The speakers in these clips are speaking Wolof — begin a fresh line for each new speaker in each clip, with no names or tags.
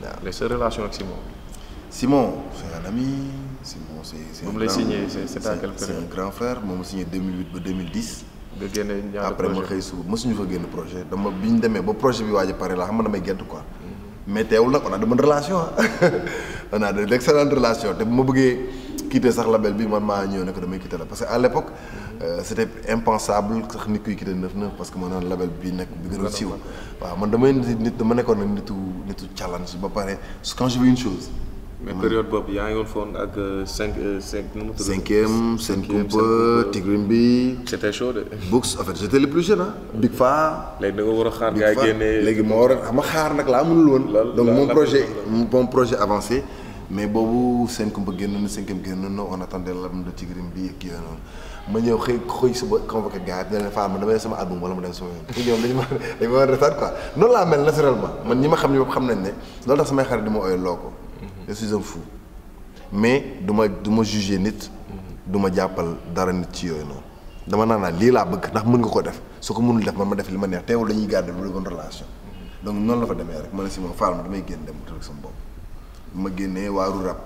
waaw
léegi sa relation ak Simon.
Simon c'est un ami Simon c'est c'est
bu
un
mu lay
grand-
signé c'est c'est à
c'est-
quelle
c'est
période
un grand frère moom mu signé 2008 ba 2010
nga génne ñaata
après ma
projet
xëy suba mësuñu fa génn projet dama bi ñu demee ba projet bi waaj a pare la xam nga damay gént quoi mais teewul nag on a de bonnes relations ah on a de d'excellentes relations te bu ma bëggee quitter sax label bi man maa ñëw ne ko damay quitter la parce que à l'époque euh, c'était impensable sax nit kuy quitter neuf neuf parce que ma naan label bi nekk bi gën a siiw waaw man damay nit nit dama nekkoon nag nitu nitu challenge ba pare quand je veux une chose
mais période boobu yaa ngi woon foon ak cinq cinq nu mu tudd.
cinquième Sen
Cinquième,
Kumpa
Sen Kumpa.
Tigrim bi
c'était chaud de.
Books en fait j'étais le plus jeune ah Big Fa
léegi da nga war a xaar
Big
gars yi
Fat.
génne.
léegi moo war a xam nga xaar nag laa mënul woon.
Loolu
donc
la-
mon
la-
projet
la-
mon projet avancé mais boobu seen kumpa génn na cinquième génn na on attendait l'album de Tigrim bi ak yooyu noonu ma ñëw xëy xëy suba convoqué gars yi ne leen Fane ma damay def sama album wala ma dem sama yoon. te ñoom dañu ma dañu ma war a retaan quoi noonu laa mel naturellement man ñi ma xam ñëpp xam nañ ne loolu tax samay xarit di ma ooy loo ko. je suis un fou mais du ma du ma juger nit. du ma jàppal dara nit ci yooyu noonu. dama naan naa lii laa bëgg ndax mën nga ko def su ko mënul def man ma def li ma neex teewul dañuy garder lu bonne relation. donc noonu la fa demee rek ma ne si ma faal ma damay génn dem rek sama bopp. ma génnee waaru rap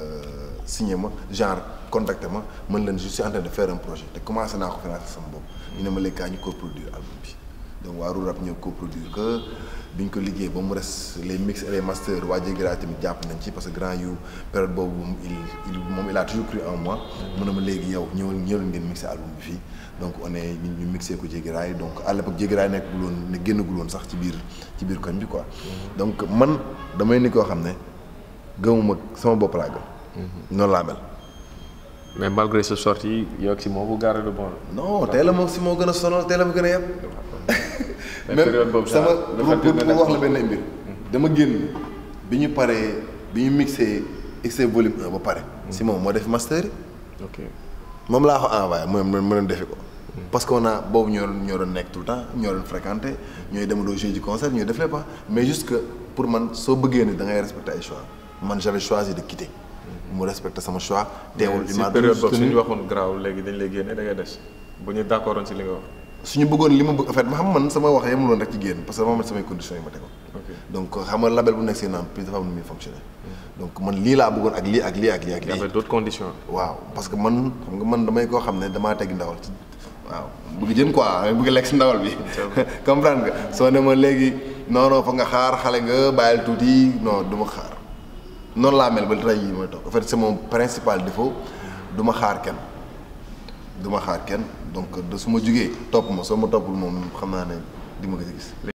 signé ma genre contacté ma mën leen je suis en train de faire un projet te commencé naa ko financer sama bopp. ñu ne ma léegi kaa ñu coproduire album bi donc waaru rap ñëw coproduire que biñ ko liggéey ba mu res les mix et les masters waa Jégra tamit jàpp nañ ci parce que grand yu période boobu moom il il moom il a toujours cru en moi. mu ne ma léegi yow ñëwal ñëwal ngeen mixé album bi fii donc on est ñu ñu mixé ko Jégra yi donc à l'époque Jégra yi nekk bu loon ne génnagul woon sax ci biir ci biir koñ bi quoi. donc man damay ni koo xam ne gëmuma sama bopp laa gëm. noonu laa mel.
mais malgré sa sortie yow ak Simon bu garé de bon.
non tey la moom si moo gën a sonal tey la ma gën a yeb.
mais période boobu
sama
genre, le fait
pour
que
pour
nga
wax la benn mbir. dama génn bi ñu paree bi ñu mixé XC volume 1 ba pare. si moom moo def master yi.
ok
moom laa ko envoyé mu mu mu doon defi ko. parce que on a boobu ñoo doon ñoo doon nekk tout le temps ñoo doon fréquenté ñooy demandoo jouer ci concert ñooy def lépp mais juste que pour man soo bëggee ni da ngay respecter ay choix man j'avais choisi de quitter. mu respecté sama choix. teewul
si
il m'a
période
toujours
boobu suñu
soutenu.
waxoon graaw léegi dañ lay génne da ngay des bu ñu d'accord woon si li nga wax.
suñu bëggoon li ma bëgg en fait ma xam man sama wax yemul woon rek ci génn parce que dama am samay conditions yi ma tegoon.
ok
donc xam nga label bu nekk si naan plus dafa am nu muy fonctionner. donc man lii laa bëggoon ak lii ak lii ak lii ak
il y
lii.
avait d'autres conditions.
waaw parce que man xam nga man damay koo xam ne damaa teg ndawal ci waaw bëgg jën quoi damay bëgg lekk si ndawal bi comprendre nga soo ne ma léegi non non fa nga xaar xale nga bàyyil tuuti non du ma xaar noonu laa mel ba tey jii mooy toog en fait c'est mon principal défaut du ma xaar kenn du ma xaar kenn donc de su ma jugee topp ma soo ma toppul moom xam naa ne di ma gis a gis